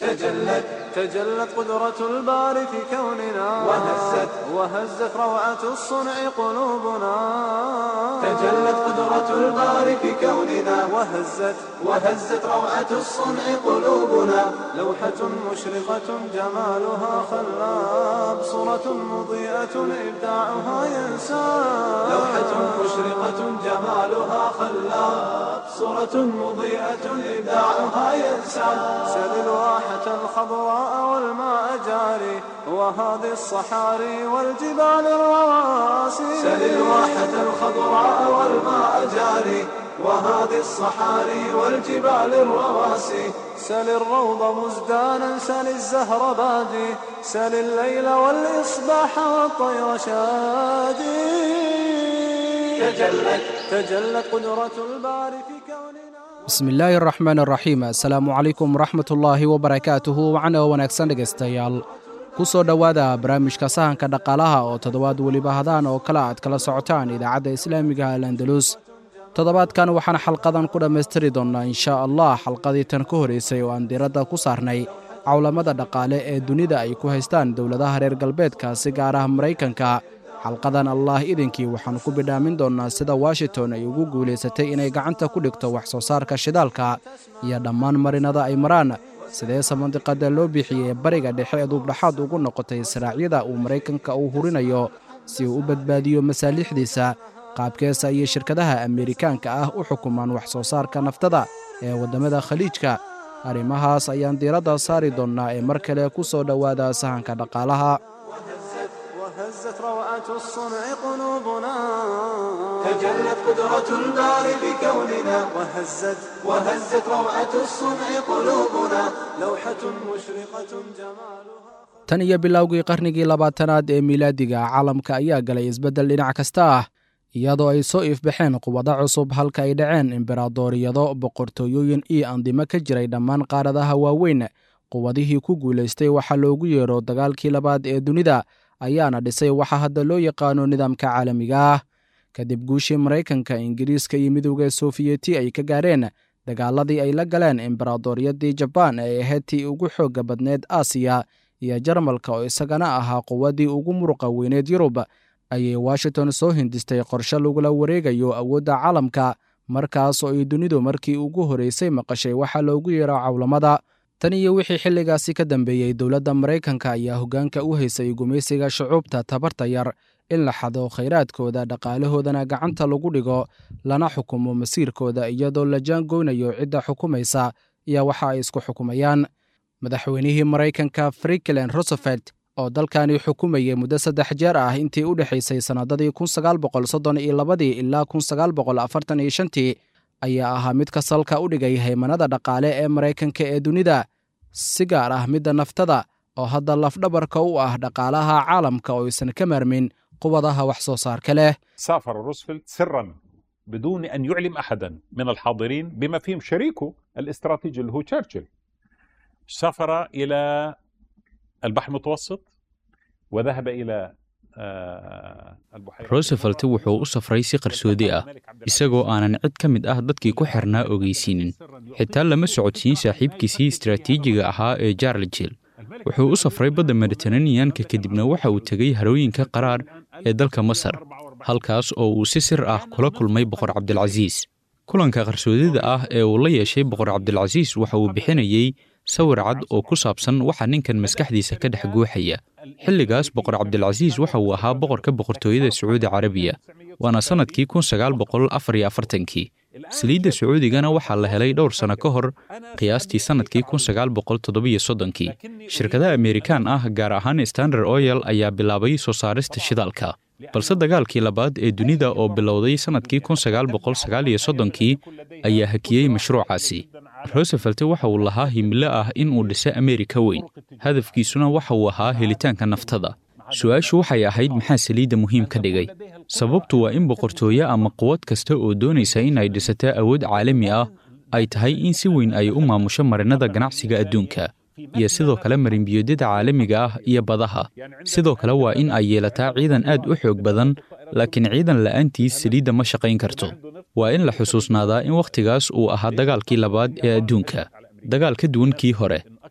تجلت تجلت قدرة الباري في كوننا وهزت وهزت روعة الصنع قلوبنا تجلت قدرة الباري في كوننا وهزت وهزت روعة الصنع قلوبنا لوحة مشرقة جمالها خلاب صورة مضيئة إبداعها ينساب لوحة مشرقة جمالها خلاب صورة مضيئة إبداعها ينسى سل الواحة الخضراء والماء جاري وهذه الصحاري والجبال الرواسي سل الواحة الخضراء والماء جاري وهذه الصحاري والجبال الرواسي سل الروض مزدانا سل الزهر بادي سل الليل والإصباح والطير شادي تجلت تجلت قدرة الباري في كوننا bismi illaahi araxmaan araxiim assalaamu calaykum waraxmatullaahi wabarakaatuhu wacna wanaagsan dhegaystayaal ku soo dhowaada barnaamijka sahanka dhaqaalaha oo toddobaad weliba hadaan oo kale aad kala socotaan idaacadda islaamiga al andalus toddobaadkan waxaan xalqadan ku dhammaystiri doonnaa inshaa allah xalqadii tan ka horaysay oo aan diiradda ku saarnay cawlamada dhaqaale ee dunida ay ku haystaan dowladaha reer galbeedka si gaar ah maraykanka xalqadan allah idinkii waxaan ku bidhaamin doonnaa sida washington ay ugu guulaysatay inay gacanta ku dhigto wax soo saarka shidaalka iyo dhammaan marinada ay maraan sideese mandiqada loo bixiyey bariga dhexe ee duubdhaxaad ugu noqotay saraacyada uu maraykanka uu hurinayo si uu u badbaadiyo masaaliixdiisa qaabkeesa iyo shirkadaha ameerikaanka ah u xukumaan wax soo saarka naftada ee waddamada khaliijka arrimahaas ayaan diiradda saari doonnaa ee mar kale ku soo dhowaada sahanka dhaqaalaha وهزت روعة الصنع قلوبنا تجلت قدرة الباري بكوننا وهزت وهزت روعة الصنع قلوبنا لوحة مشرقة جمالها tan iyo bilowgii qarnigii labaatanaad ee miilaadiga caalamka ayaa galay isbeddel dhinac kasta ah iyadoo ay soo iifbaxeen quwado cusub halka ay dhaceen imberadooriyado boqortooyooyin iyo andimo ka jiray dhammaan qaaradaha waaweyn quwadihii ku guulaystay waxaa loogu yeero dagaalkii labaad ee dunida ayaana dhisay waxa hadda loo yaqaano nidaamka caalamiga ah kadib guushii maraykanka ingiriiska iyo midowda sofiyeeti ay ka gaareen dagaaladii ay la galeen imberadooriyadii jabaan ee ahayd tii ugu xoogga badneed aasiya iyo jarmalka oo isagana ahaa quwaddii ugu muruqa weyneed yurub ayay washington soo hindistay qorshe lagula wareegayo awoodda caalamka markaas oo ay dunidu markii ugu horraysay maqashay waxaa loogu yeero cawlamada tan iyo wixii xilligaasi ka dambeeyey dowladda maraykanka ayaa hoggaanka u haysay gumaysiga shucuubta tabarta yar in la xado khayraadkooda dhaqaalahoodana gacanta lagu dhigo lana xukumo masiirkooda iyadoo la jaangoynayo cidda xukumaysa iyo waxa ay isku xukumayaan madaxweynihii maraykanka friklen rosefelt oo dalkani xukumayay muddo saddex jeer ah intii u dhexaysay sannadadii kun sagaal boqol soddon iyo labadii ilaa kun sagaal boqol afartan iyo shantii ayaa ahaa midka salka u dhigay haymanada dhaqaale ee maraykanka ee dunida si gaar ah midda naftada oo hadda lafdhabarka u ah dhaqaalaha caalamka oo aysan ka maarmin quwadaha wax soo saarka leh سافر روزفلت سرا بدون ان يعلم احدا من الحاضرين بما فيهم شريكه الاستراتيجي اللي هو تشرشل سافر الى البحر المتوسط وذهب الى آه، البحيرة roosevelt wuxuu u safray si qarsoodi ah isagoo aanan cid ka mid ah dadkii ku xirnaa ogeysiinin xitaa lama socodsiin saaxiibkiisii istaraatiijiga ahaa ee jarlijil wuxuu u safray badda mediteraneanka kadibna waxa uu tegey harooyinka qaraar ee dalka masar halkaas oo uu si sir ah kula kulmay boqor cabdilcasiis kulanka qarsoodida ah ee uu la yeeshay boqor cabdilcasiis waxa uu bixinayey sawir cad oo ku saabsan waxa ninkan maskaxdiisa ka dhex guuxaya xilligaas boqor cabdilcasiis waxa uu ahaa boqorka boqortooyada sacuudi carabiya waana sannadkii kun sagaal boqol afar iyo afartankii saliidda sacuudigana waxaa la helay dhowr sanno ka hor qiyaastii sannadkii kun sagaal boqol toddobiyo soddonkii shirkadaha ameerikaan ah gaar ahaan standard oyel ayaa bilaabay soo saarista shidaalka balse dagaalkii labaad ee dunida oo bilowday sannadkii kun sagaal boqol sagaal iyo soddonkii ayaa hakiyey mashruucaasi rosefelt waxa uu lahaa himilo ah in uu dhiso ameerika weyn hadafkiisuna waxa uu ahaa helitaanka naftada su-aashu waxay ahayd maxaa saliidda muhiim ka dhigay sababtu waa in boqortooye ama quwad kasta oo doonaysa in ay dhisato awood caalami ah ay tahay in si weyn ay u maamusho marinada ganacsiga adduunka iyo sidoo kale marinbiyoodyada caalamiga ah iyo badaha sidoo kale waa in ay yeelataa ciidan aad u xoog badan laakiin ciidan la'aantiis saliidda ma shaqayn karto waa in la xusuusnaadaa in wakhtigaas uu ahaa dagaalkii labaad ee adduunka dagaal ka duwan kii hore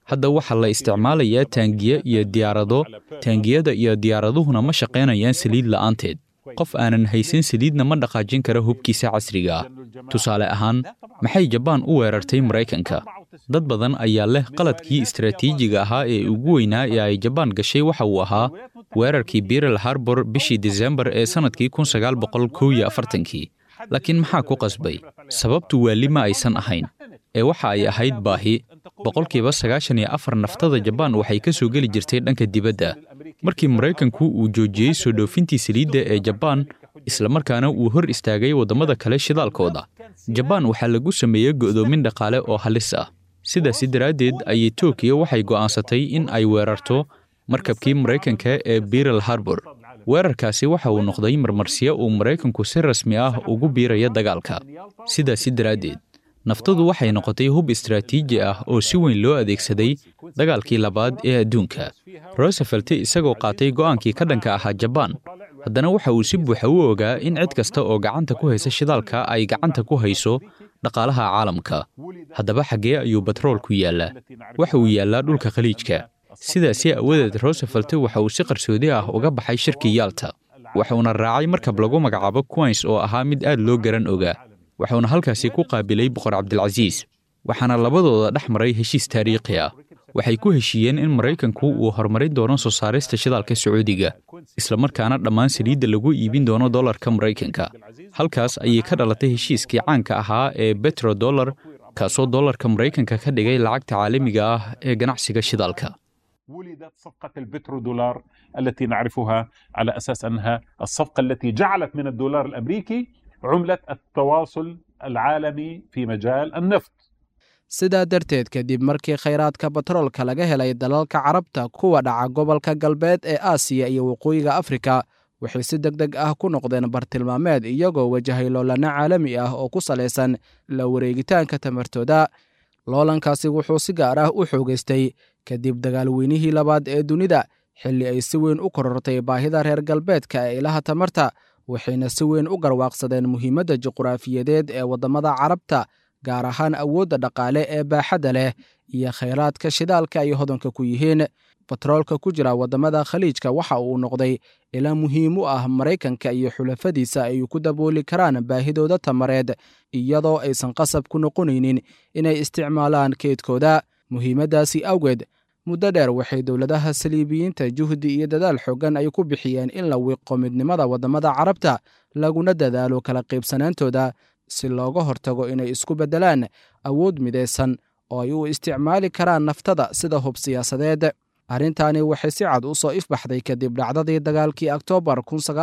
hadda waxaa la isticmaalayaa taangiye iyo diyaarado taangiyada iyo diyaaraduhuna ma shaqaynayaan saliid la'aanteed qof aanan haysan saliidna ma dhaqaajin kara hubkiisa casriga ah tusaale ahaan maxay jabaan u weerartay maraykanka dad badan ayaa leh qaladkii istaraatiijiga ahaa ee ugu weynaa ee ay jabaan gashay waxa uu ahaa weerarkii birel harbor bishii disembar ee sannadkii kun sagaal boqol kow iyo afartankii laakiin maxaa ku qasbay sababtu waali ma aysan ahayn ee waxa ay ahayd baahi boqolkiiba sagaashan iyo afar naftada jabaan waxay ka soo geli jirtay dhanka dibadda markii maraykanku uu joojiyey soo dhoofintii saliidda ee jabaan islamarkaana uu hor istaagay waddamada kale shidaalkooda jabaan waxaa lagu sameeyey go'doomin dhaqaale oo halis ah sidaasi daraaddeed ayay tokiyo waxay go'aansatay in ay weerarto markabkii maraykanka ee birel harbor weerarkaasi waxa uu noqday marmarsiyo uu maraykanku si rasmi ah ugu biiraya dagaalka sidaasi daraaddeed naftadu waxay noqotay hub istaraatiiji ah oo si weyn loo adeegsaday dagaalkii labaad ee adduunka rosefelt isagoo qaatay go'aankii ka dhanka ahaa jabaan haddana waxa uu si buuxa u ogaa in cid kasta oo gacanta ku haysa shidaalka ay gacanta ku hayso dhaqaalaha caalamka haddaba xaggee ayuu batroolku yaallaa waxa uu yaallaa dhulka khaliijka sidaasi awadeed rosefelt waxa uu si qarsoodi ah uga baxay shirkii yaalta waxuuna raacay markab lagu magacaabo quins oo ahaa mid aad loo garan ogaa wuxuuna halkaasi ku qaabilay boqor cabdilcasiis waxaana labadooda dhex maray heshiis taariikhi ah waxay ku heshiiyeen in maraykanku uu horumarin doono soo saarista shidaalka sacuudiga islamarkaana dhammaan saliidda lagu iibin doono dollarka maraykanka halkaas ayay ka dhalatay heshiiskii caanka ahaa ee betrodollar kaasoo dollarka maraykanka ka dhigay lacagta caalamiga ah ee ganacsiga shidaalka ولدت صفقة البترودولار التي نعرفها على أساس أنها الصفقة التي جعلت من الدولار الأمريكي عملة التواصل العالمي في مجال النفط sidaa darteed kadib markii khayraadka batroolka laga helay dalalka carabta kuwa dhaca gobolka galbeed ee aasiya iyo waqooyiga afrika waxay si deg deg ah ku noqdeen bartilmaameed iyagoo wajahay loolana caalami ah oo ku salaysan la wareegitaanka tamartooda loolankaasi wuxuu si gaar ah u xoogaystay kadib dagaalweynihii labaad ee dunida xilli ay si weyn u korortay baahida reer galbeedka ee ilaha tamarta waxayna si weyn u garwaaqsadeen muhiimadda juquraafiyadeed ee waddamada carabta gaar ahaan awoodda dhaqaale ee baaxadda leh iyo khayraadka shidaalka ay hodanka ku yihiin batroolka ku jira waddamada khaliijka waxa uu noqday ila muhiim u ah maraykanka iyo xulafadiisa ay ku dabooli karaan baahidooda tamareed iyadoo aysan qasab ku noqonaynin inay isticmaalaan keydkooda muhiimaddaasi awgeed muddo dheer waxay dowladaha saliibiyiinta juhdi iyo dadaal xoogan ay ku bixiyeen in la wiiqo midnimada waddamada carabta laguna dadaalo kala qaybsanaantooda si looga hortago inay isku beddelaan awood midaysan oo ay u isticmaali karaan naftada sida hub siyaasadeed arrintaani waxay si cad u soo ifbaxday kadib dhacdadii dagaalkii oktoobar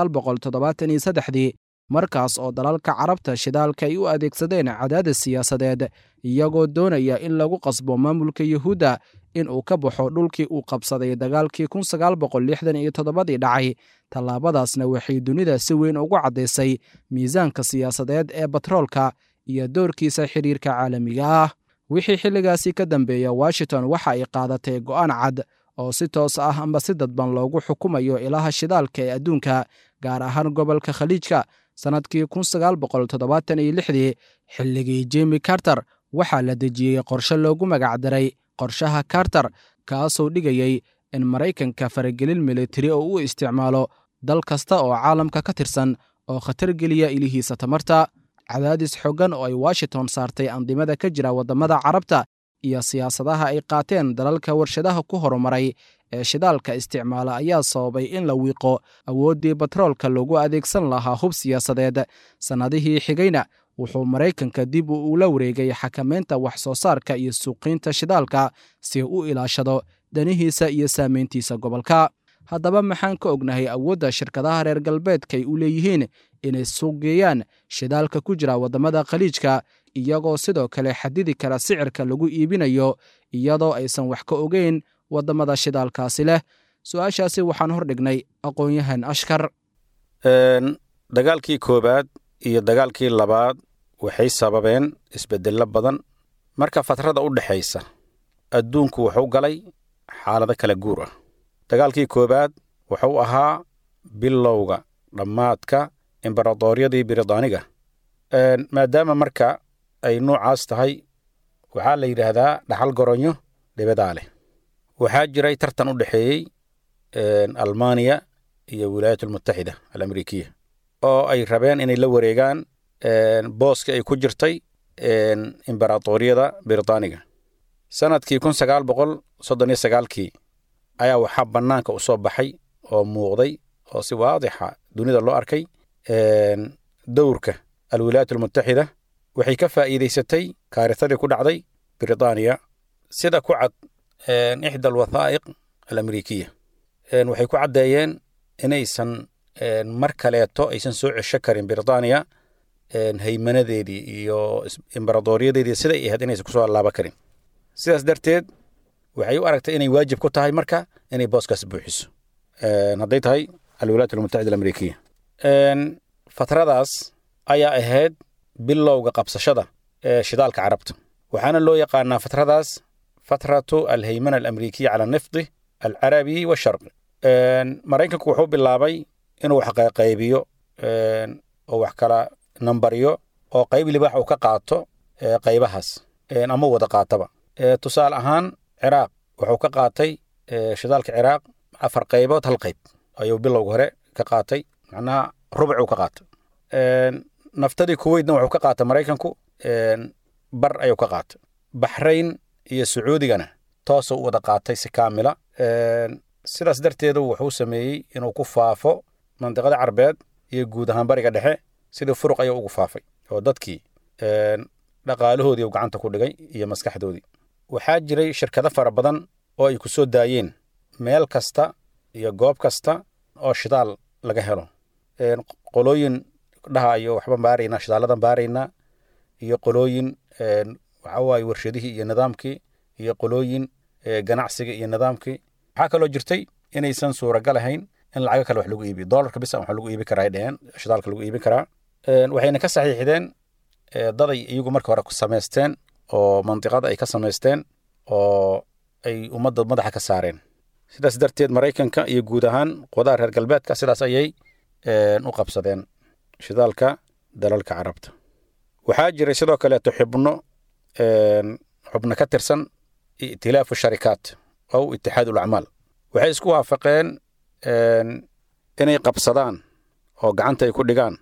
dii markaas oo dalalka carabta shidaalka ay u adeegsadeen cadaadis siyaasadeed iyagoo doonaya in lagu qasbo maamulka yuhuudda in uu ka baxo dhulkii uu qabsaday dagaalkii dii dhacay tallaabadaasna waxay dunida si weyn ugu caddaysay miisaanka siyaasadeed ee batroolka iyo doorkiisa xidhiirka caalamiga ah wixii xilligaasi ka dambeeya washington waxa ay qaadatay go'aan cad oo si toos ah amba si dadban loogu xukumayo ilaha shidaalka ee adduunka gaar ahaan gobolka khaliijka sannadkii dii xilligii jimi carter waxaa la dejiyey qorshe loogu magacdaray qorshaha carter kaasoo dhigayey in maraykanka faragelin militari oo u isticmaalo dal kasta oo caalamka ka tirsan oo khatar geliya ilihiisa tamarta cadaadis xoogan oo ay washington saartay andimada ka jira waddamada carabta iyo siyaasadaha ay qaateen dalalka warshadaha ku horumaray ee shidaalka isticmaala ayaa sababay in la wiiqo awooddii batroolka loogu adeegsan lahaa hub siyaasadeed sannadihii xigayna wuxuu maraykanka dib u ula wareegay xakamaynta wax soo saarka iyo suuqiinta shidaalka si u ilaashado danihiisa iyo saamayntiisa gobolka haddaba maxaan ka ognahay awoodda shirkadaha reer galbeedkaay u leeyihiin inay suuqgeeyaan shidaalka ku jira waddamada khaliijka iyagoo sidoo kale xadidi kara sicirka lagu iibinayo iyadoo aysan wax ka ogeyn waddamada shidaalkaasi leh su-aashaasi waxaan hor dhignay aqoon-yahan ashkar dagaalkii koowaad iyo dagaalkii labaad waxay sababeen isbeddello badan marka fatrada u dhexaysa adduunku wuxuu galay xaalado kala guur ah dagaalkii koowaad wuxuu ahaa bilowga dhammaadka embaradooryadii biridaaniga maadaama marka ay nuucaas tahay waxaa la yidhaahdaa dhaxal goronyo dhibadaa leh waxaa jiray tartan u dhexeeyey almaniya iyo wilaayat almutaxida alamerikiya oo ay rabeen inay la wareegaan booska ay ku jirtay imberatoriyada britaniga sanadkii kun sagaal boqol soddon iyo sagaalkii ayaa waxaa bannaanka u soo baxay oo muuqday oo si waadixa dunida loo arkay dowrka alwilaayat almutaxida waxay ka faa'iidaysatay kaarisadii ku dhacday britaniya sida ku cad ixda alwathaa'iq alamerikiya waxay ku caddeeyeen inaysan mar kaleeto aysan soo cesho karin britaniya haymanadeedii iyo imberadooriyadeedii siday ahayd inaysan kusoo allaaba karin sidaas darteed waxay u aragtay inay waajib ku tahay marka inay booskaas buuxiso hadday tahay alwilaayat almutaxida alamerikiya fatradaas ayaa ahayd bilowga qabsashada ee shidaalka carabta waxaana loo yaqaanaa fatradaas fatratu alhaymana alamerikiya cala nifdi alcarabi washarqi maraykanku wuxuu bilaabay inuu wax qaybiyo oo wax kala nambariyo oo qayb libaax uu ka qaato qaybahaas ama wada qaataba tusaale ahaan ciraaq wuxuu ka qaatay shidaalka ciraaq afar qaybood hal qayb ayuu bilowga hore ka qaatay macnaha rubcuu ka qaatay naftadii kuweydna wuxuu ka qaatay maraykanku bar ayuu ka qaatay baxrayn iyo sacuudigana toosuu u wada qaatay si kaamila sidaas darteedu wuxuu sameeyey inuu ku faafo mandiqada carbeed iyo guud ahaan bariga dhexe sidii furuq ayuu ugu faafay oo dadkii dhaqaalahoodii uu gacanta ku dhigay iyo maskaxdoodii waxaa jiray shirkado fara badan oo ay ku soo daayeen meel kasta iyo goob kasta oo shidaal laga helo qolooyin dhahayo waxbaan baaraynaa shidaaladan baaraynaa iyo qolooyin waxa waaye warshadihii iyo nidaamkii iyo qolooyin ganacsiga iyo nidaamkii waxaa kaloo jirtay inaysan suuragal ahayn in lacago kale wax lagu iibiyo doolarka bisa wax lagu iibi karaa ay dheheen shidaalka lagu iibin karaa waxayna ka saxiixdeen daday iyagu marka hore samaysteen oo mandiqada ay ka samaysteen oo ay ummadda madaxa ka saareen sidaas darteed maraykanka iyo guud ahaan qudaha reer galbeedka sidaas ayay u qabsadeen shidaalka dalalka carabta waxaa jiray sidoo kaleeto xubno xubno ka tirsan itilaafu sharikaat ow itixaad ulacmaal waxay isku waafaqeen inay qabsadaan oo gacanta ay ku dhigaan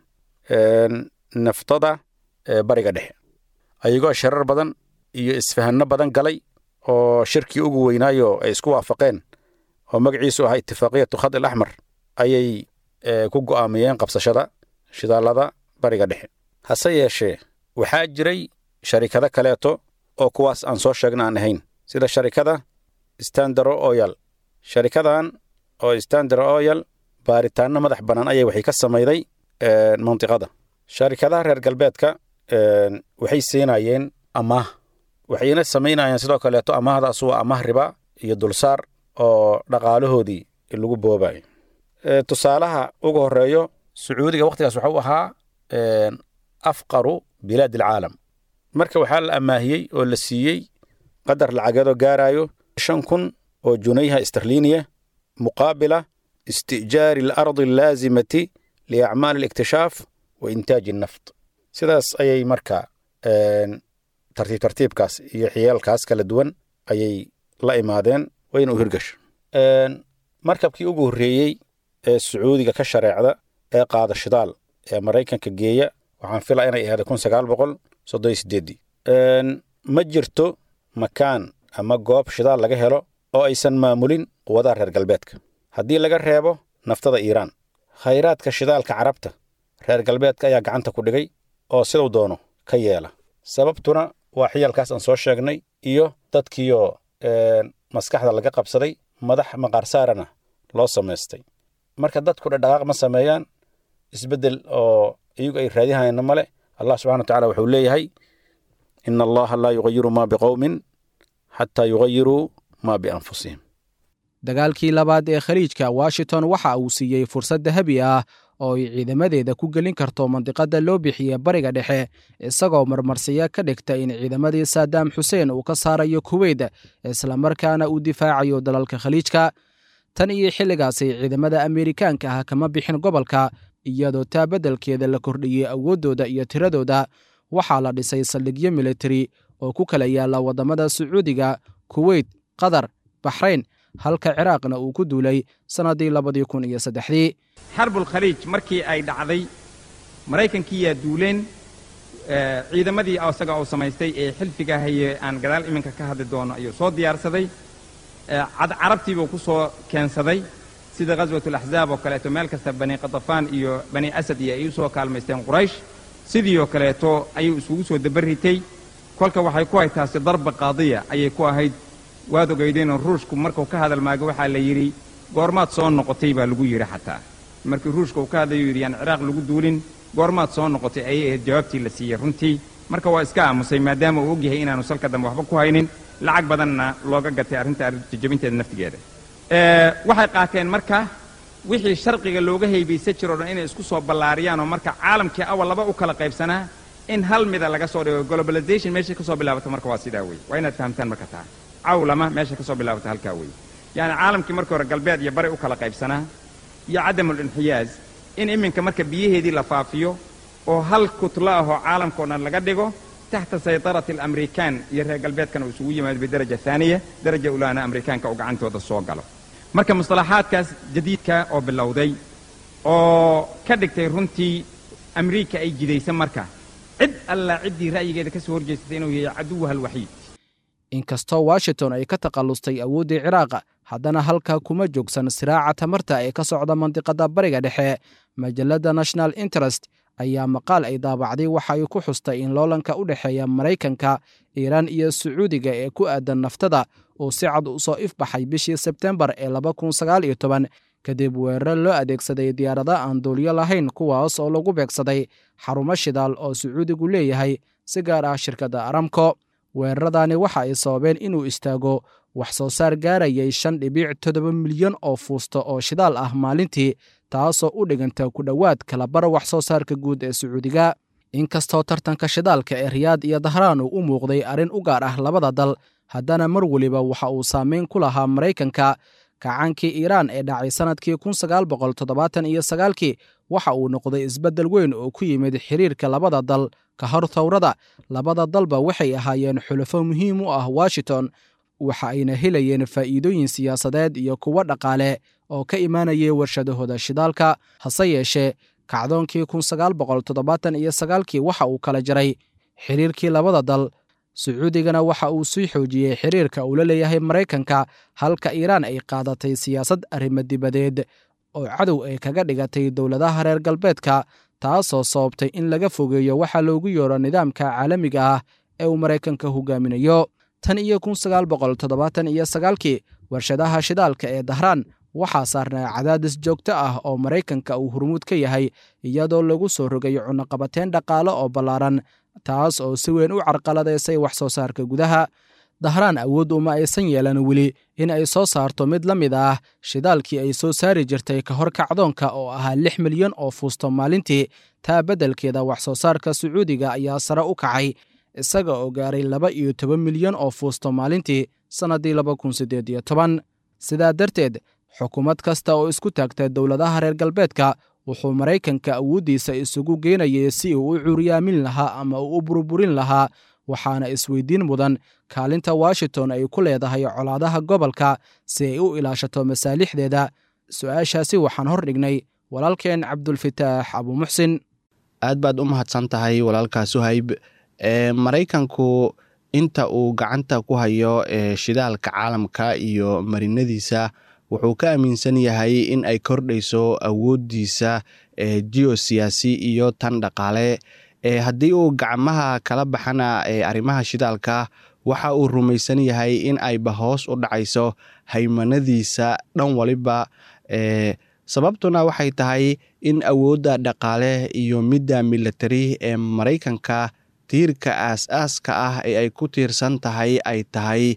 naftada bariga dhexe ayagoo shirar badan iyo isfahanno badan galay oo shirkii ugu weynaayo ay isku waafaqeen oo magaciisu ahaa itifaaqiyatu khad il axmar ayay ku go'aamiyeen qabsashada shidaalada bariga dhexe hase yeeshee waxaa jiray sharikado kaleeto oo kuwaas aan soo sheegna aan ahayn sida sharikada standaro oyal sharikadan oo standaro oyal baaritaanno madax bannaan ayay waxay ka samayday mantiqada sharikadaha reer galbeedka waxay siinayeen amaah waxayna samaynayeen sidoo kaleeto amaahdaas waa amaah riba iyo dulsaar oo dhaqaalahoodii lagu boobayo tusaalaha ugu horeeyo sacuudiga wakhtigaas waxuu ahaa afqaru bilaad alcaalam marka waxaa la amaahiyey oo la siiyey qadar lacageedoo gaarayo shan kun oo junayha isterliiniya muqaabila isti'jaari alardi allaazimati liacmaali aliktishaaf wa intaaji annaft sidaas ayay marka tartiib tartiibkaas iyo xiyaalkaas kala duwan ayay la imaadeen wayna u hirgasho markabkii ugu horreeyey ee sacuudiga ka shareecda ee qaada shidaal ee maraykanka geeya waxaan filaa inay ahayd kun sagaal boqol soddon iyo sideeddii ma jirto makaan ama goob shidaal laga helo oo aysan maamulin quwadaha reer galbeedka haddii laga reebo naftada iiraan khayraadka shidaalka carabta reer galbeedka ayaa gacanta ku dhigay oo siduu doono ka yeela sababtuna waa xiyaalkaas aan soo sheegnay iyo dadkiioo maskaxda laga qabsaday madax maqaarsaarana loo samaystay marka dadku dhadhaqaaq ma sameeyaan isbeddel oo iyagu ay raadihayana male allah subxana wa tacala wuxuu leeyahay ina allaha laa yugayiru ma biqowmin xataa yugayiruu ma bianfusihim dagaalkii labaad ee khaliijka washington waxa uu siiyey fursad dahabi ah oo ay ciidamadeeda ku gelin karto mandiqadda loo bixiye bariga dhexe isagoo marmarsiya ka dhigta in ciidamadii saadaam xuseen uu ka saarayo kuweyt islamarkaana uu difaacayo dalalka khaliijka tan iyo xilligaasay ciidamada ameerikaanka ah kama bixin gobolka iyadoo taa beddelkeeda la kordhiyey awooddooda iyo tiradooda waxaa la dhisay saldhigyo militari oo ku kala yaalla waddamada sacuudiga kuweyt qatar baxrayn halka ciraaqna uu ku duulay sannaddii labadii kun iyo saddexdii xarbulkhaliij markii ay dhacday maraykankiiyaa duuleen ciidamadii isaga uu samaystay ee xilfiga haye aan gadaal iminka ka hadli doono ayuu soo diyaarsaday carabtiibuu ku soo keensaday sida ghaswatulaxzaab oo kaleeto meel kasta bani qatafaan iyo bani asad iyo ay u soo kaalmaysteen quraysh sidii oo kaleeto ayuu isugu soo dabarritay kolka waxay ku ahayd taasi darba qaadiya ayay ku ahayd waad ogaydeenoo ruushku markuu ka hadal maago waxaa la yidhi goormaad soo noqotay baa lagu yidhi xataa markii ruushka uu ka hadlayuu yidhi yaan ciraaq lagu duulin goormaad soo noqotay ayay ahayd jawaabtii la siiyey runtii marka waa iska aamusay maadaama uu ogyahay inaanu salka dambe waxba ku haynin lacag badanna looga gatay arrinta jajabinteeda naftigeeda waxay qaateen marka wixii sharqiga looga haybaysan jiro o dhan inay isku soo ballaariyaan oo marka caalamkii awal laba u kala qaybsanaa in hal mida laga soo dhigo globalization meeshay ka soo bilaabato marka waa sidaa weeye waa inaad fahamtaan marka taa cawlama meesha ka soo bilaabata halkaa weeye yacni caalamkii markii hore galbeed iyo bari u kala qaybsanaa iyo cadamul inxiyaaz in iminka marka biyaheedii la faafiyo oo hal kutlo ah oo caalamka o dhan laga dhigo taxta saytarati alamrikaan iyo reer galbeedkana uu isugu yimaado bidaraja haaniya daraja ulaana amrikaanka uu gacantooda soo galo marka mustalaxaadkaas jadiidka oo bilowday oo ka dhigtay runtii amriika ay jidaysa marka cid allaa ciddii ra'yigeeda ka soo horjeestay inuu yahay caduwaha alwaxiid inkastoo washington ay ka takallustay awooddii ciraaqa haddana halkaa kuma joogsan siraaca tamarta ee ka socda mandiqadda bariga dhexe majalladda national interest ayaa maqaal ay daabacday waxa ay ku xustay in loolanka u dhexeeya maraykanka iiraan iyo sacuudiga ee ku aadan naftada uu si cad u soo ifbaxay bishii sebtembar ee laba kun sagaal iyo toban kadib weerar loo adeegsaday diyaarada aan duulyo lahayn kuwaas oo lagu beegsaday xarumo shidaal oo sacuudigu leeyahay si gaar ah shirkadda aramko weeraradani waxa ay sababeen inuu istaago wax soo saar gaarayay shan dhibiic toddoba milyan oo fuusto oo shidaal ah maalintii taasoo u dhiganta ku dhowaad kalabar wax soo saarka guud ee sacuudiga inkastoo tartanka shidaalka ee riyaad iyo dahraan uu u muuqday arrin u gaar ah labada dal haddana mar weliba waxa uu saameyn ku lahaa maraykanka kacaankii iiraan ee dhacay sannadkii kun sagaal boqol toddobaatan iyo sagaalkii waxa uu noqday isbeddel weyn oo ku yimid xiriirka labada dal ka hor thawrada labada dalba waxay ahaayeen xulafo muhiim u ah washington waxa ayna helayeen faa'iidooyin siyaasadeed iyo kuwo dhaqaale oo ka imaanayay warshadahooda shidaalka hase yeeshee kacdoonkii kun sagaal boqol toddobaatan iyo sagaalkii waxa uu kala jaray xiriirkii labada dal sacuudigana waxa uu sii xoojiyey xiriirka uu la leeyahay maraykanka halka iiraan ay qaadatay siyaasad arrimo dibadeed oo cadow ay kaga dhigatay dowladaha reer galbeedka taasoo sababtay in laga fogeeyo waxa loogu yeero nidaamka caalamiga ah ee uu maraykanka hogaaminayo tan iyo kun sagaal boqol toddobaatan iyo sagaalkii warshadaha shidaalka ee dahraan waxaa saarnaa cadaadis joogto ah oo maraykanka uu hurmuud ka yahay iyadoo lagu soo rogay cunaqabateen dhaqaale oo ballaaran taas oo si weyn u carqaladaysay wax soo saarka gudaha dahraan awood uma aysan yeelan weli in ay soo saarto mid la mid ah shidaalkii ay soo saari jirtay ka hor kacdoonka oo ahaa lix milyan oo fuusto maalintii taa beddelkeeda wax soo saarka sacuudiga ayaa sare u kacay isaga oo gaaray laba iyo toban milyan oo fuusto maalintii sannaddii laba kun siddeed iyo toban sidaa darteed xukuumad kasta oo isku taagta dowladaha reer galbeedka wuxuu maraykanka awooddiisa isugu geenayay si uu u curyaamin lahaa ama uu u burburin lahaa waxaana isweydiin mudan kaalinta washington ay ku leedahay colaadaha gobolka si ay u ilaashato masaalixdeeda su-aashaasi waxaan hor dhignay walaalkeen cabdulfitaax abuumuxsin aad baad u mahadsan tahay walaalkaa suhayb maraykanku inta uu gacanta ku hayo shidaalka caalamka iyo marinadiisa wuxuu ka aaminsan yahay in ay kordhayso awooddiisa geosiyaasi iyo tan dhaqaale haddii uu gacmaha kala baxana arrimaha shidaalka waxa uu rumaysan yahay in ayba hoos u dhacayso haymanadiisa dhan waliba sababtuna waxay tahay in awoodda dhaqaale iyo midda militari ee maraykanka tiirka aas-aaska ah ee ay ku tiirsan tahay ay tahay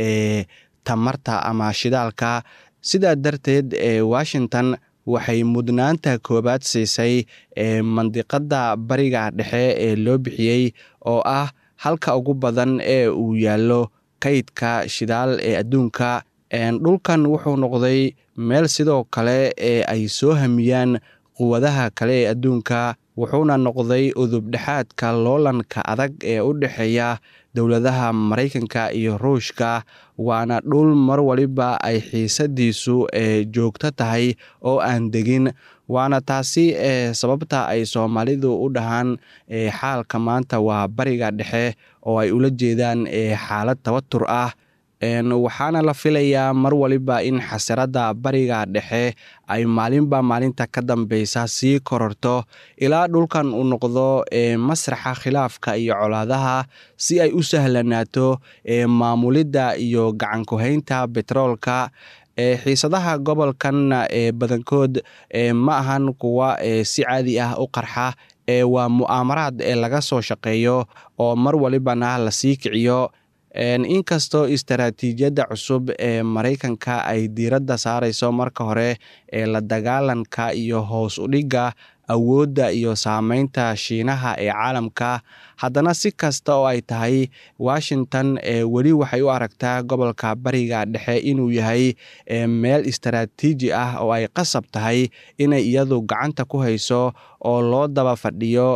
tamarta ama shidaalka sidaa darteed washington waxay mudnaanta koowaad siisay mandiqadda bariga dhexe ee loo bixiyey oo ah halka ugu badan ee uu yaallo kaydka shidaal ee adduunka dhulkan wuxuu noqday meel sidoo kale ee ay soo hamiyaan quwadaha kale ee adduunka wuxuuna noqday udubdhexaadka loolanka adag ee u dhexeeya dowladaha maraykanka iyo ruushka waana dhul mar waliba ay xiisadiisu joogto tahay oo aan degin waana taasi sababta ay soomaalidu u dhahaan xaalka maanta waa bariga dhexe oo ay ula jeedaan xaalad tabatur ah waxaana la filayaa mar waliba in xasiradda bariga dhexe ay maalinba maalinta ka dambeysa sii kororto ilaa dhulkan uu noqdo masraxa khilaafka iyo colaadaha si ay u sahlanaato maamulidda iyo gacankuhaynta betroolka xiisadaha gobolkan badankood ma ahan kuwa si caadi ah u qarxa waa mu'aamaraad ee laga soo shaqeeyo oo mar walibana lasii kiciyo inkastoo istaraatiijiyadda cusub ee maraykanka ay diiradda saareyso marka hore ee la dagaalanka iyo hoos u dhigga awoodda iyo saameynta shiinaha ee caalamka haddana si kasta oo ay tahay washington weli waxay u aragtaa gobolka bariga dhexe inuu yahay meel istaraatiiji ah oo ay qasab tahay inay iyadu gacanta ku hayso oo loo daba fadhiyo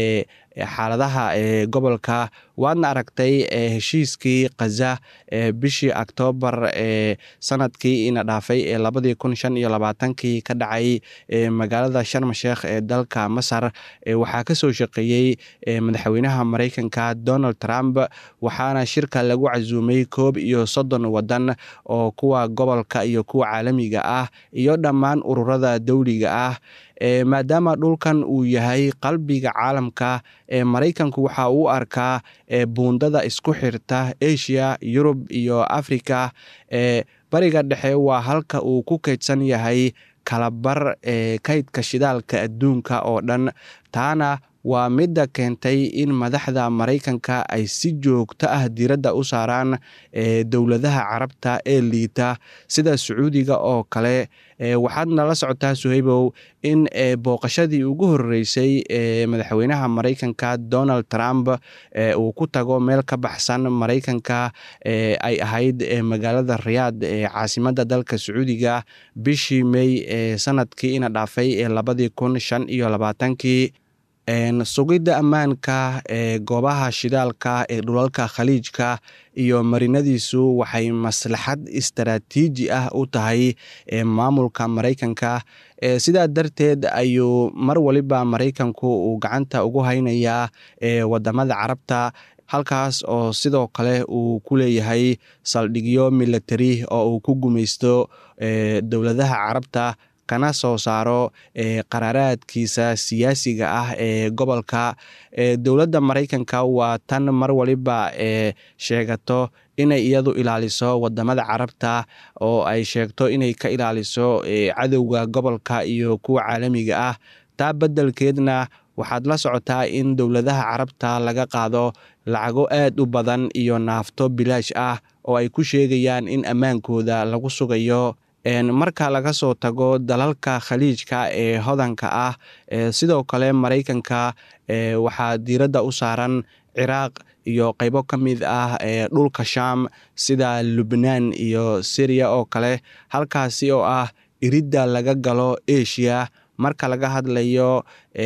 xaaladaha gobolka waadna aragtay heshiiskii khaza bishii oktoobar sanadkii ina dhaafay ee labadii kun shan iyo labaatankii ka dhacay magaalada sharm sheekh ee dalka masar waxaa kasoo shaqeeyey madaxweynaha maraykanka donald trump waxaana shirka lagu casuumay koob iyo soddon wadan oo kuwa gobolka iyo kuwa caalamiga ah iyo dhammaan ururada dowliga ah maadaama dhulkan uu yahay qalbiga caalamka maraykanku waxa uu arkaa buundada isku xirta asia yurub iyo africa bariga dhexe waa halka uu ku kaydsan yahay kalabar kaydka shidaalka adduunka oo dhan taana waa midda keentay in madaxda maraykanka ay si joogto ah diiradda u saaraan dowladaha carabta ee liita sida sacuudiga oo kale waxaad nala socotaa suhaybow in booqashadii ugu horeysay ee madaxweynaha maraykanka donald trump uu ku tago meel ka baxsan maraykanka ay ahayd magaalada riyaad ee caasimadda dalka sacuudiga bishii mey ee sanadkii ina dhaafay ee labadii kun shan iyo labaatankii sugidda ammaanka ee goobaha shidaalka ee dhulalka khaliijka iyo marinadiisu waxay maslaxad istaraatiiji ah u tahay maamulka maraykanka sidaa darteed ayuu mar waliba maraykanku uu gacanta ugu haynayaa wadamada carabta halkaas oo sidoo kale uu ku leeyahay saldhigyo milatari oo uu ku gumaysto dowladaha carabta kana soo saaro qaraaraadkiisa siyaasiga ah ee gobolka dowladda maraykanka waa tan mar waliba sheegato inay iyadu ilaaliso wadamada carabta oo ay sheegto inay ka ilaaliso cadowga gobolka iyo kuwa caalamiga ah taa beddelkeedna waxaad la socotaa in dowladaha carabta laga qaado lacago aad u badan iyo naafto bilaash ah oo ay ku sheegayaan in ammaankooda lagu sugayo marka laga soo tago dalalka khaliijka ee hodanka ah sidoo kale maraykanka waxaa diiradda u saaran ciraaq iyo qeybo ka mid ah dhulka sham sida lubnaan iyo syriya oo kale halkaasi oo ah iridda laga galo asia marka laga hadlayo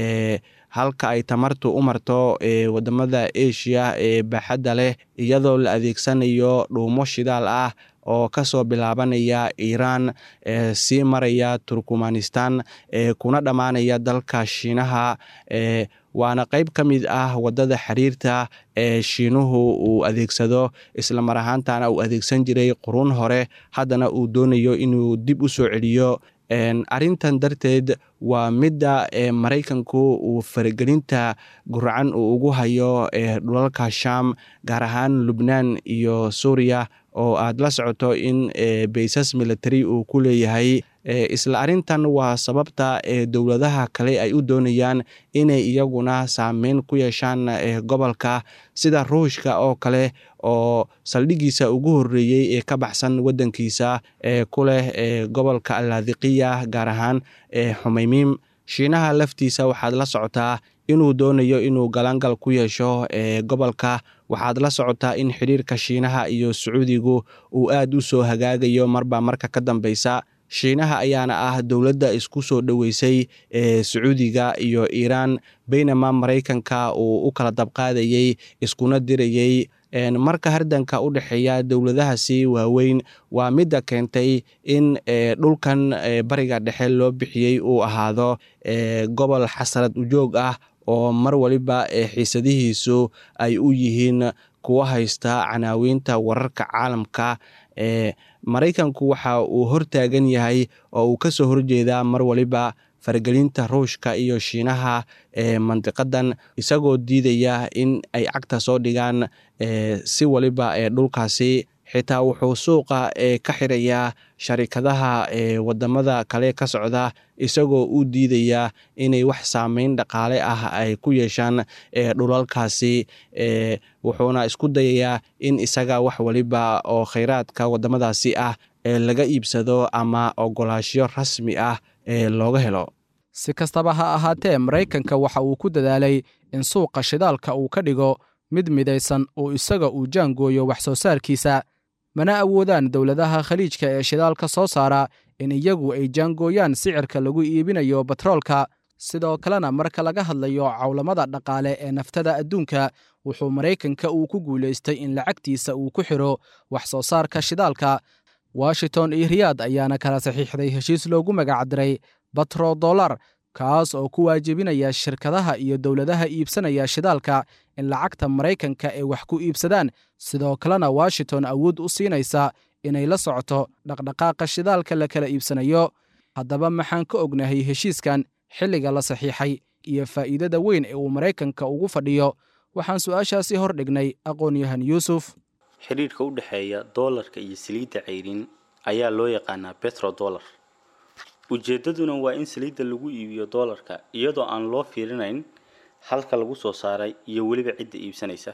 halka ay tamartu u marto wadamada asia ee baaxadda leh iyadoo la adeegsanayo dhuumo shidaal ah oo kasoo bilaabanaya iiraan sii maraya turkmanistan kuna dhammaanaya dalka shiinaha waana qeyb ka mid ah wadada xiriirta ee shiinuhu uu adeegsado isla mar ahaantana uu adeegsan jiray quruun hore haddana uu doonayo inuu dib u soo celiyo arrintan darteed waa midda maraykanku uu faragelinta guracan uu ugu hayo dhulalka sham gaar ahaan lubnaan iyo suuriya oo aad la socoto in baysas military uu ku leeyahay isla arrintan waa sababta dowladaha kale ay u doonayaan inay iyaguna saameyn ku yeeshaan gobolka sida ruushka oo kale oo saldhigiisa ugu horeeyey ee ka baxsan wadankiisa ee ku leh gobolka alaadiqiya gaar ahaan xumeymiim shiinaha laftiisa waxaad la socotaa inuu doonayo inuu galangal ku yeesho gobolka waxaad la socotaa in xiriirka shiinaha iyo sacuudigu uu aad u soo hagaagayo marba marka ka dambeysa shiinaha ayaana ah dowladda isku soo dhoweysay ee sacuudiga iyo iiraan baynama maraykanka uu u kala dabqaadayey iskuna dirayey marka hardanka u dhexeeya dowladahaasi waaweyn waa midda keentay in dhulkan bariga dhexe loo bixiyey uu ahaado gobol xasarad ujoog ah oo mar waliba xiisadihiisu ay u yihiin kuwa haysta canaawiinta wararka caalamka ee maraykanku waxa uu hortaagan yahay oo uu kasoo horjeedaa mar waliba faragelinta ruushka iyo shiinaha ee mandiqadan isagoo diidaya in ay cagta soo dhigaan si waliba ee dhulkaasi xitaa wuxuu suuqa ka xirayaa sharikadaha wadamada kale ka socda isagoo u diidaya inay wax saameyn dhaqaale ah ay ku yeeshaan dhulalkaasi wuxuuna isku dayayaa in isaga wax waliba oo kheyraadka wadamadaasi ah laga iibsado ama ogolaashyo rasmi ah ee looga helo si kastaba ha ahaatee maraykanka waxa uu ku dadaalay in suuqa shidaalka uu ka dhigo mid midaysan oo isaga uu jaangooyo wax soo saarkiisa mana awoodaan dowladaha khaliijka ee shidaalka soo saara in iyagu ay jaangooyaan sicirka lagu iibinayo batroolka sidoo kalena marka laga hadlayo cawlamada dhaqaale ee naftada adduunka wuxuu maraykanka uu ku guulaystay in lacagtiisa uu ku xidho wax soo saarka shidaalka washington iyo riyaad ayaana kala saxiixday heshiis loogu magacdiray batro dollar kaas oo ku waajibinaya shirkadaha iyo dowladaha iibsanaya shidaalka in lacagta maraykanka ay wax ku iibsadaan sidoo kalena washington awood u siinaysa inay la socoto dhaqdhaqaaqa shidaalka la kala iibsanayo haddaba maxaan ka ognahay heshiiskan xilliga la saxiixay iyo faa'iidada weyn ee uu maraykanka ugu fadhiyo waxaan su'aashaasi hor dhignay aqoon-yahan yuusuf xidhiidhka u dhexeeya doolarka iyo saliidda cayrin ayaa loo yaqaanaa betrodollar ujeeddaduna waa in saliidda lagu iibiyo doolarka iyadoo aan loo fiirinayn halka lagu soo saaray iyo weliba cidda iibsanaysa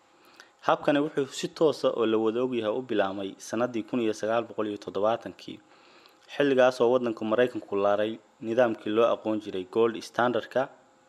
habkani wuxuu si toosa oo la wada ogyahay u bilaabmay sannaddii kun iyo sagaal boqol iyo toddobaatankii xilligaasoo waddanka maraykanku laaray nidaamkii loo aqoon jiray gold standardka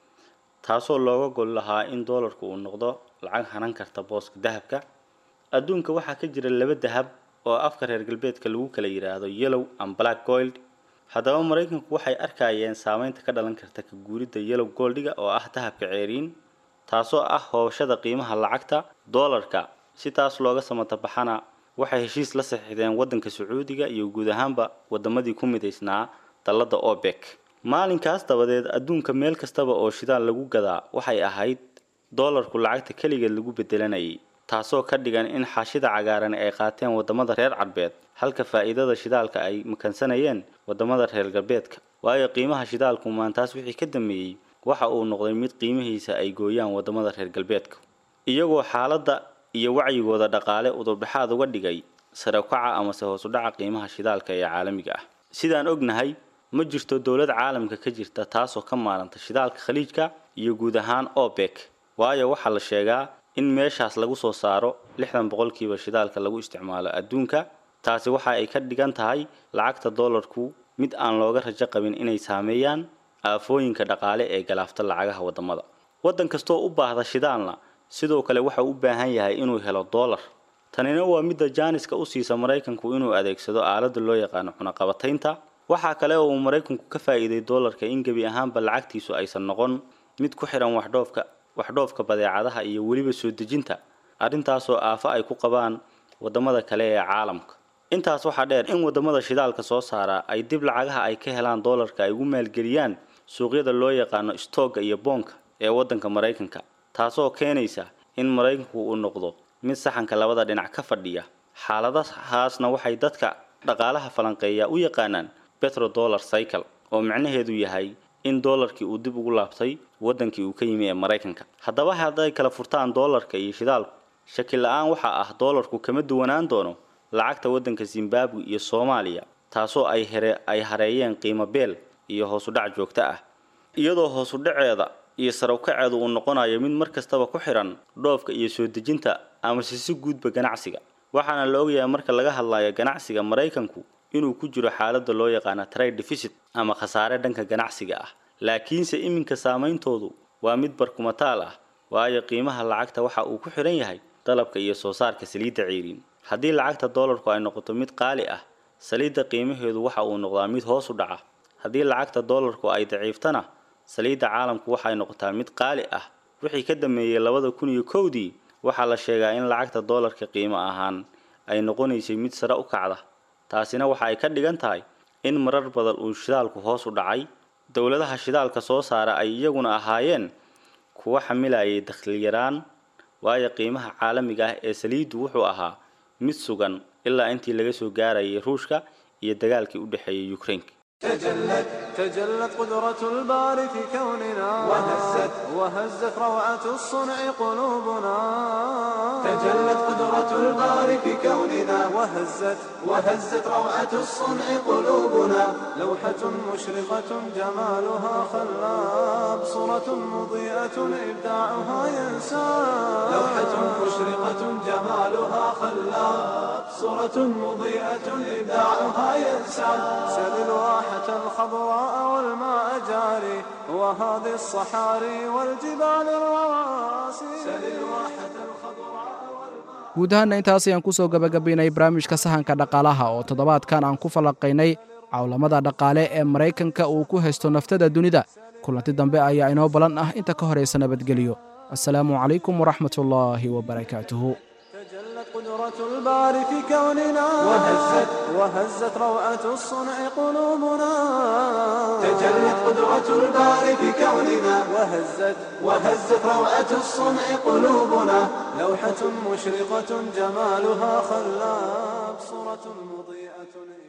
taasoo looga gol lahaa in doolarku uu noqdo lacag hanan karta booska dahabka adduunka waxaa ka jira laba dahab oo afka reer galbeedka lagu kala yidhaahdo yellow and black gold haddaba maraykanku waxay arkayeen saameynta ka dhalan karta ka guuridda yellow goldiga oo ah dahabka ceeriin taasoo ah hoobashada qiimaha lacagta doolarka si taas looga samatabaxana waxay heshiis la saxiixdeen waddanka sacuudiga iyo guud ahaanba wadamadii ku midaysnaa dalladda obek maalinkaas dabadeed adduunka meel kastaba oo shidaal lagu gadaa waxay ahayd doolarku lacagta keligeed lagu bedelanayay taasoo ka dhigan in xaashida cagaaran ay qaateen wadamada reer cadbeed halka faa'iidada shidaalka ay makansanayeen wadamada reer galbeedka waayo qiimaha shidaalku maantaas wixii ka dambeeyey waxa uu noqday mid qiimihiisa ay gooyaan wadamada reer galbeedka iyagoo xaaladda iyo wacyigooda dhaqaale udurdhexaad uga dhigay sare ukaca amase hoos udhaca qiimaha shidaalka ee caalamiga ah sidaan ognahay ma jirto dowlad caalamka ka jirta taasoo ka maalanta shidaalka khaliijka iyo guud ahaan obek waayo waxaa la sheegaa in meeshaas lagu soo saaro lixdan boqolkiiba shidaalka lagu isticmaalo adduunka taasi waxa ay ka dhigan tahay lacagta doolarku mid aan looga rajo qabin inay saameeyaan aafooyinka dhaqaale ee galaafta lacagaha wadamada waddan kastoo u baahda shidaalna sidoo kale waxa u baahan yahay inuu helo doolar tanina waa midda jaaniska u siisa maraykanku inuu adeegsado aaladda loo yaqaano cunaqabataynta waxaa kale oo uu maraykanku ka faa'iiday doolarka in gebi ahaanba lacagtiisu aysan noqon mid ku xihan waxdhoofka waxdhoofka badeecadaha iyo weliba soo dejinta arrintaasoo aafo ay ku qabaan wadamada kale ee caalamka intaas waxaa dheer in wadamada shidaalka soo saara ay dib lacagaha ay ka helaan doolarka ay ugu maalgeliyaan suuqyada loo yaqaano stoogga iyo boonka ee waddanka maraykanka taasoo keenaysa in maraykanku uu noqdo mid saxanka labada dhinac ka fadhiya xaaladahaasna waxay dadka dhaqaalaha falanqeeya u yaqaanaan petrodollar cycle oo micnaheedu yahay in doolarkii uu dib ugu laabtay waddankii uu ka yimi ee maraykanka haddaba hadday kala furtaan doolarka iyo shidaalku shaki la-aan waxaa ah doolarku kama duwanaan doono lacagta waddanka zimbabwe iyo soomaaliya taasoo ay here ay hareeyeen qiimo beel iyo hoosudhac joogto ah iyadoo hoosudhaceeda iyo sarawkaceedu uu noqonayo mid mar kastaba ku xihan dhoofka iyo soo dejinta amase si guudba ganacsiga waxaana la ogyahay marka laga hadlayo ganacsiga maraykanku inuu ku jiro xaaladda loo yaqaana trade deficit ama khasaare dhanka ganacsiga ah laakiinse iminka saameyntoodu waa mid barkumataal ah waayo qiimaha lacagta waxa uu ku xihan yahay dalabka iyo soo saarka saliidda ceeriin haddii lacagta doolarku ay noqoto mid qaali ah saliidda qiimaheedu waxa uu noqdaa mid hoos u dhaca haddii lacagta doolarku ay daciiftana saliidda caalamku waxay noqotaa mid qaali ah wixii ka dambeeyey labada kun iyo kowdii waxaa la sheegaa in lacagta doolarka qiimo ahaan ay noqonaysay mid sare u kacda taasina waxa ay ka dhigan tahay in marar badan uu shidaalku hoos u dhacay dowladaha shidaalka soo saara ay iyaguna ahaayeen kuwa xamilayay dakhli yaraan waayo qiimaha caalamiga ah ee saliiddu wuxuu ahaa mid sugan ilaa intii laga soo gaarayay ruushka iyo dagaalkii u dhexeeyay ukraine تجلت تجلت قدرة الباري في كوننا وهزت وهزت روعة الصنع قلوبنا تجلت قدرة الباري في كوننا وهزت وهزت روعة الصنع قلوبنا لوحة مشرقة جمالها خلاب صورة مضيئة إبداعها ينساب لوحة مشرقة جمالها خلاب صورة مضيئة إبداعها ينسى سل الواحة الخضراء والماء جاري وهذه الصحاري والجبال الرواسي سل الواحة الخضراء guud ahaanna intaas ayaan ku soo gabagabaynay barnaamijka sahanka dhaqaalaha oo toddobaadkan aan ku falanqaynay cawlamada dhaqaale ee maraykanka uu ku haysto naftada dunida kulanti dambe ayaa inoo ballan ah inta ka horaysa nabadgelyo assalaamu calaykum waraxmatullaahi wabarakaatuhu تجلت قدرة الباري في كوننا وهزت وهزت روعة الصنع قلوبنا تجلت قدرة الباري في كوننا وهزت وهزت روعة الصنع قلوبنا لوحة مشرقة جمالها خلاب صورة مضيئة